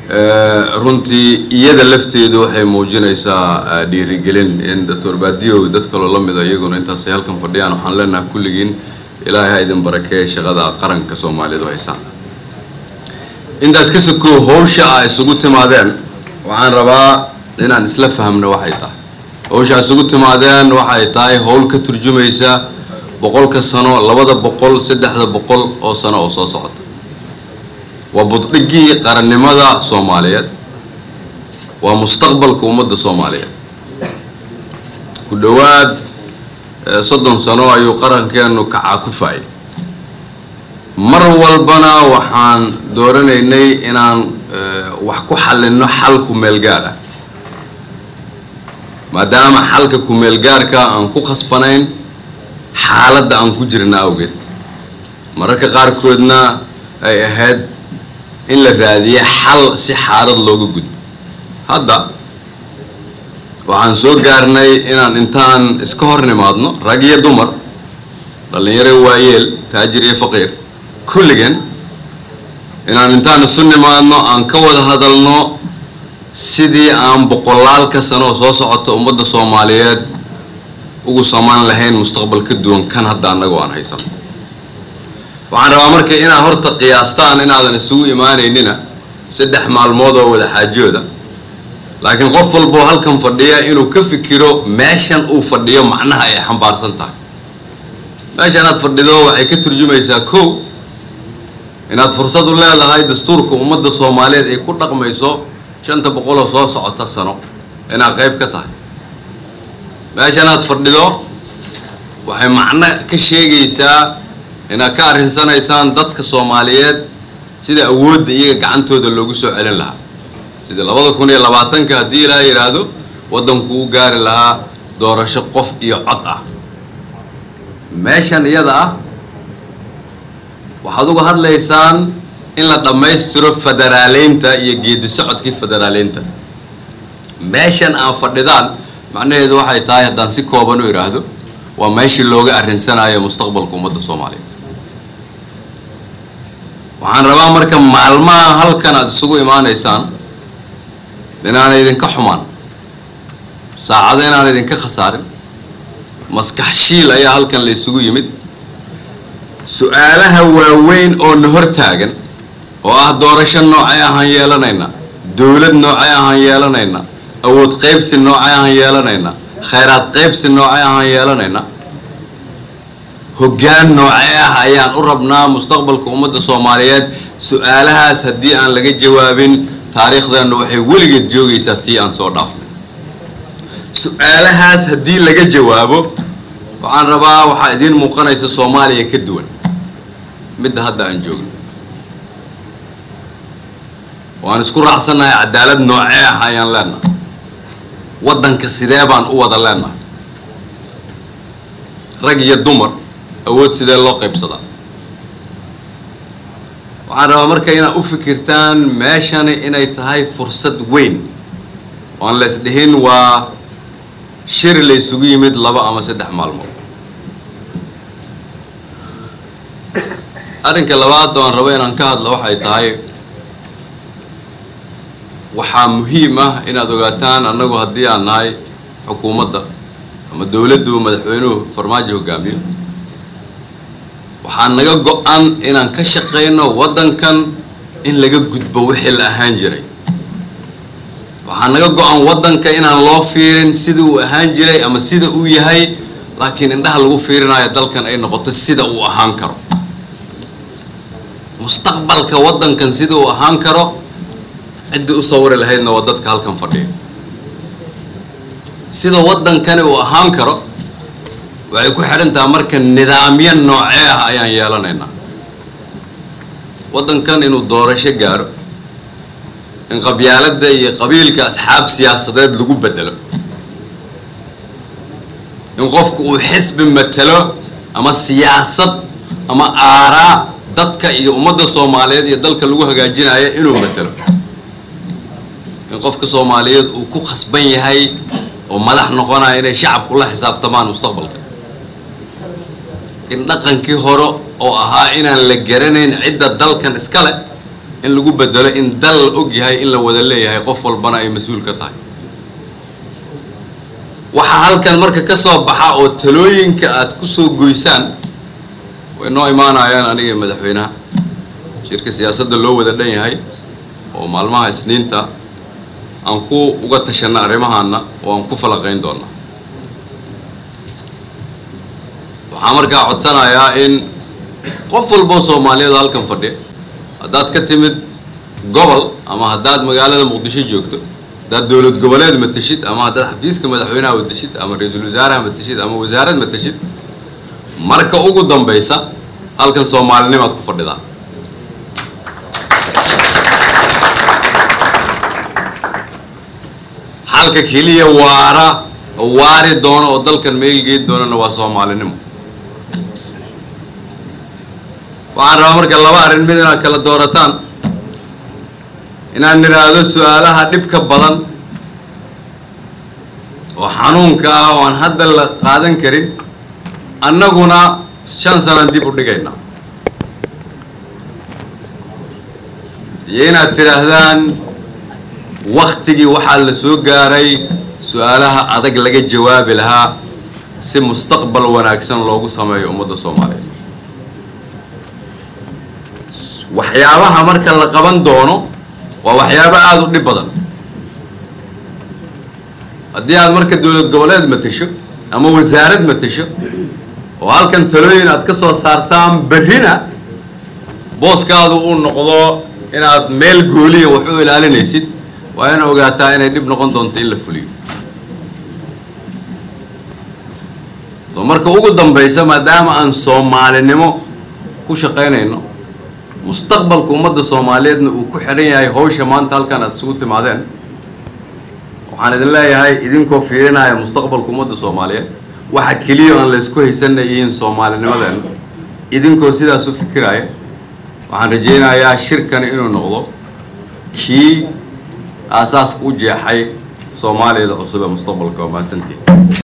runtii iyada lafteedu waxay muujinaysaa dhiirigelin in doctor baadiyow dad kaloo la mida iyaguna intaasay halkan fadhiyaan waxaan leenahay kulligiin ilaahay ha idin barakeeye shaqada qaranka soomaaliyeed u haysaan intaas ka sokow hawsha a isugu timaadeen waxaan rabaa inaan isla fahmno waxay tahay hawsha a isugu timaadeen waxay tahay howl ka turjumaysa boqolka sano labada boqol saddexda boqol oo sano oo soo socota waa buddhigii qarannimada soomaaliyeed waa mustaqbalka ummadda soomaaliyeed ku dhowaad soddon sano ayuu qarankeenu kacaa ku faayay mar walbana waxaan dooranaynay inaan wax ku xallinno xal ku-meelgaar ah maadaama xalka ku-meelgaarka aan ku khasbanayn xaaladda aan ku jirna awgeed mararka qaarkoodna ay ahayd in la raadiye xal si xaalad looga gudbo hadda waxaan soo gaarnay inaan intaan iska hor nimaadno rag iyo dumar dhallinyaro waayeel taajir iyo faqiir kulligan inaan intaan isu nimaadno aan ka wada hadalno sidii aan boqolaalka sanoo soo socota ummadda soomaaliyeed ugu samaan lahayn mustaqbal ka duwan kan hadda annagoo aan haysano waxaan rabaa marka inaad horta qiyaastaan inaadan isugu imaanaynina saddex maalmood oo wada xaajooda laakiin qof walboo halkan fadhiya inuu ka fikiro meeshan uu fadhiyo macnaha ay xambaarsan tahay meesha inaad fadhido waxay ka turjumaysaa kow inaad fursad u leedahay dastuurka ummadda soomaaliyeed ay ku dhaqmayso shanta boqoloo soo socota sano inaad qayb ka tahay meesha inaad fadhido waxay macno ka sheegaysaa inaad ka arrinsanaysaan dadka soomaaliyeed sida awoodda iyaga gacantooda loogu soo celin lahaa sida labada kun iyo labaatanka haddii ilaa yidhaahdo waddanku u gaari lahaa doorasho qof iyo cod ah meeshan iyada ah waxaad uga hadlaysaan in la dhammaystiro federaaleynta iyo geedi socodkii federaaleynta meeshan aan fadhidaan macnaheedu waxay tahay haddaan si kooban u idhaahdo waa meeshii looga arrinsanayo mustaqbalka ummadda soomaaliyeed waxaan rabaa marka maalmaha halkan aada isugu imaanaysaan inaana idinka xumaan saacado inaan idinka khasaarin maskax shiil ayaa halkan la isugu yimid su-aalaha waaweyn oo na hor taagan oo ah doorasho noocay ahaan yeelanaynaa dowlad noocay ahaan yeelanaynaa awood qaybsi noocay ahaan yeelanaynaa khayraad qaybsi noocay ahaan yeelanaynaa hoggaan noocee ah ayaan u rabnaa mustaqbalka ummadda soomaaliyeed su-aalahaas haddii aan laga jawaabin taariikhdeenna waxay weligeed joogaysaa tii aan soo dhaafnay su-aalahaas haddii laga jawaabo waxaan rabaa waxaa idiin muuqanaysa soomaaliya ka duwan midda hadda aan joogno waan isku raacsannahay cadaalad noocee ah ayaan leenahay waddanka sidee baan u wada leenahay rag iyo dumar awood sidee loo qaybsadaa waxaan rabaa marka inaad u fikirtaan meeshani inay tahay fursad weyn oan la isdhihin waa shiri la isugu yimid laba ama saddex maalmood arrinka labaad oo aan rabo inaan ka hadlo waxay tahay waxaa muhiim ah inaad ogaataan annagu haddii aan nahay xukuumadda ama dowladdu madaxweynuhu farmaajo hogaamiyo waxaa naga go-an inaan ka shaqayno waddankan in laga gudbo wixii la ahaan jiray waxaa naga go-an waddanka inaan loo fiirin sida uu ahaan jiray ama sida uu yahay laakiin indhaha lagu fiirinayo dalkan ay noqoto sida uu ahaan karo mustaqbalka waddankan sida uu ahaan karo ciddii u sawiri lahaydna waa dadka halkan fadhiya sida waddankani uu ahaan karo waxay ku xidhan tahay marka nidaamyo noocee ah ayaan yeelanaynaa waddankan inuu doorasho gaaro in qabyaaladda iyo qabiilka asxaab siyaasadeed lagu bedelo in qofku uu xisbi matelo ama siyaasad ama aaraa dadka iyo ummadda soomaaliyeed iyo dalka lagu hagaajinayo inuu matelo in qofka soomaaliyeed uu ku khasban yahay oo madax noqonaya inay shacabku la xisaabtamaan mustaqbalka in dhaqankii hore oo ahaa inaan la garanayn cidda dalkan iska leh in lagu bedelo in dal la og yahay in la wada leeyahay qof walbana ay mas-uul ka tahay waxaa halkan marka ka soo baxa oo talooyinka aad ku soo goysaan way noo imaanayaan aniga madaxweynaha shirka siyaasadda loo wada dhan yahay oo maalmaha isniinta aan ku uga tashanna arrimahaana oo aan ku falaqayn doona waxaa markaa codsanayaa in qof walboo soomaaliyeed halkan fadhiya haddaad ka timid gobol ama haddaad magaalada muqdisho joogto haddaad dowlad goboleed matashid ama haddaad xafiiska madaxweynaha matashid ama ra-iisul wasaaraha matashid ama wasaarad matashid marka ugu dambaysa halkan soomaalinimaad ku fadhidaa halka keliya waara oo waari doono oo dalkan meelgeed doonana waa soomaalinimo waxaan rabaa marka laba arrin mid inaad kala doorataan inaan nidhaahdo su-aalaha dhibka badan oo xanuunka ah oo aan hadda la qaadan karin annaguna shan sanaan dib u dhigaynaa iyo inaad tidhaahdaan waktigii waxaa la soo gaaray su-aalaha adag laga jawaabi lahaa si mustaqbal wanaagsan loogu sameeyo ummadda soomaaliyeed waxyaabaha marka la qaban doono waa waxyaabo aada u dhib badan haddii aad marka dowlad goboleed matasho ama wasaarad matasho oo halkan talooyin aad ka soo saartaan berrina booskaadu uu noqdo inaad meel gooliya wax u ilaalinaysid waa ina ogaataa inay dhib noqon doonto in la fuliyo so marka ugu dambaysa maadaama aan soomaalinimo ku shaqaynayno mustaqbalka ummadda soomaaliyeedna uu ku xidhan yahay hawsha maanta halkan aad isugu timaadeen waxaan idin leeyahay idinkoo fiirinaya mustaqbalka ummadda soomaaliyeed waxa keliya aan la isku haysanay yihiin soomaalinimadeena idinkoo sidaas u fikiraya waxaan rajaynayaa shirkani inuu noqdo kii aasaaska u jeexay soomaaliyada cusub ee mustaqbalka waa mahadsantihi